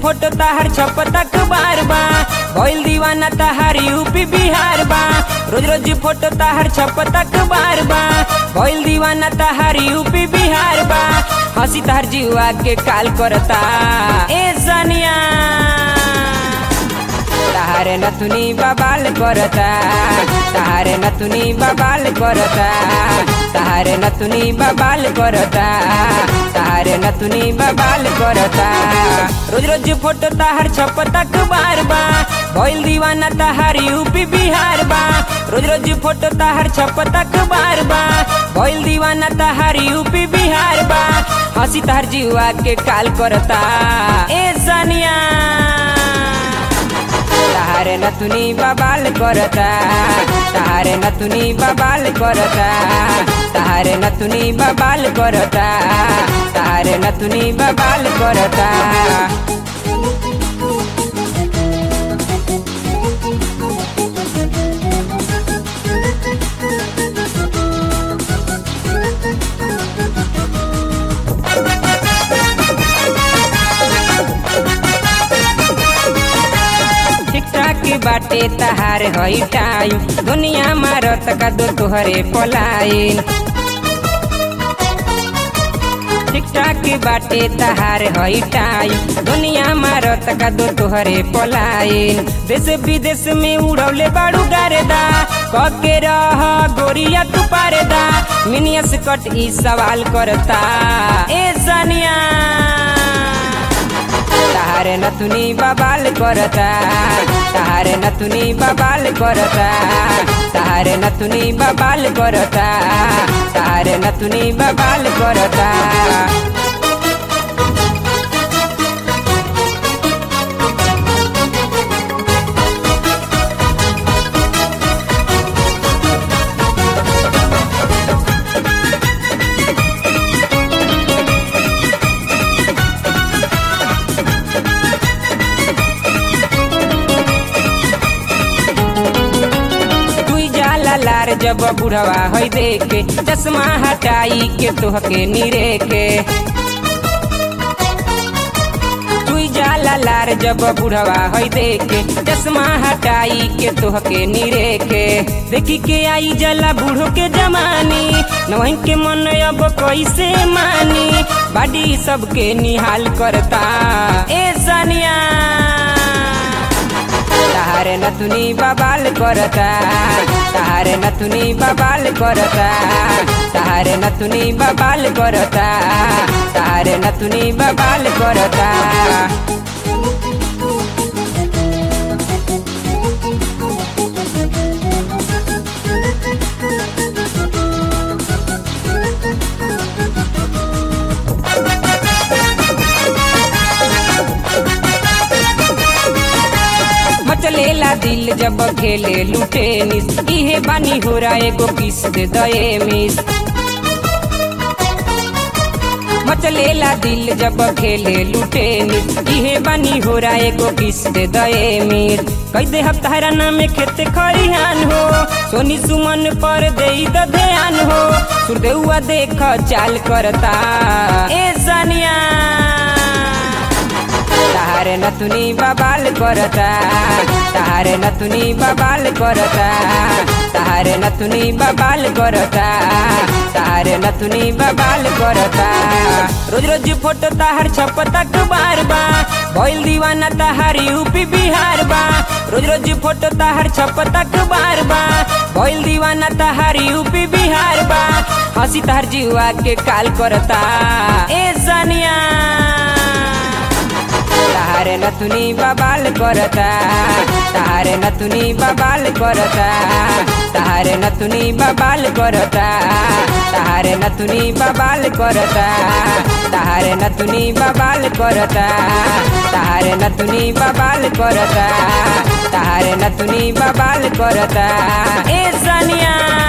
photo ताहर छपतक बार बा भइल दीवाना ताहर यूपी बिहार बा रोज रोज फोटो ताहर छपतक बार बा भइल दीवाना ताहर यूपी बिहार बा हंसी ताहर जीवा के काल करता ए सनिया ताहारे नथुनी बबाल करता ताहारे नथुनी बबाल करता ताहारे नथुनी बबाल करता ताहारे नथुनी बबाल करता रोज रोज फोटो ताहर छपतक बार बा भइल दीवाना ताहर यूपी बिहार बा रोज रोज फोटो ताहर छपतक बार बा भइल दीवाना ताहर यूपी बिहार बा हंसी ताहर जीवा के काल करता ए सनिया ताहारे नथुनी बबाल करता ताहारे नथुनी बबाल करता ताहारे नथुनी बबाल करता ताहारे नथुनी बबाल करता टिकटाक बाटे तहार हई टाइम दुनिया मारत का दो तोहरे पलाइन टिकटाक बाटे तहार हई टाइम दुनिया मारत का दो तोहरे पलाइन देश विदेश में उड़ौले बाड़ू गारेदा कके रह गोरिया तू पारेदा मिनियस कट ई सवाल करता ए सनिया ताहारे नथुनी बबाल करता ताहारे नथुनी बबाल करता ताहारे नथुनी बबाल करता ताहारे नथुनी बबाल करता तुई जाला लार जब बुढ़वा हई देखे चश्मा हटाई के तोहके निरे के तुई जाला लार जब बुढ़वा हई देखे चश्मा हटाई के तोहके निरे के देखी के आई जला बूढ़ो के जमानी नवही के मन अब कैसे मानी बाडी सबके निहाल करता ए सनिया ताहारे नथुनी बबाल करता ताहारे नथुनी बबाल करता ताहारे नथुनी बबाल करता ताहारे नथुनी बबाल करता मचलेला दिल जब खेले लुटे निस इहे बानी हो रहा एगो किस दे दए मिस मचलेला दिल जब खेले लुटे निस इहे बानी हो रहा एगो किस दे दए मिस कई दे हफ्तारा नाम खेते खरिहान हो सोनी सुमन पर दे द ध्यान हो सुरदेउआ देख चाल करता ए सनिया ताहारे नथुनी बबाल करता ताहारे नथुनी बबाल करता ताहारे नथुनी बबाल करता ताहारे नथुनी बबाल करता रोज रोज फोटो ताहार छपतक बार बा भइल दीवाना ताहार यूपी बिहार बा रोज रोज फोटो ताहार छपतक बार बा भइल दीवाना ताहार यूपी बिहार बा हंसी ताहार जीवा के काल करता ए सनिया ताहारे नथुनी बबाल करता ताहारे नथुनी बबाल करता ताहारे नथुनी बबाल करता ताहारे नथुनी बबाल करता ताहारे नथुनी बबाल करता ताहारे नथुनी बबाल करता ताहारे नथुनी बबाल करता ए सनिया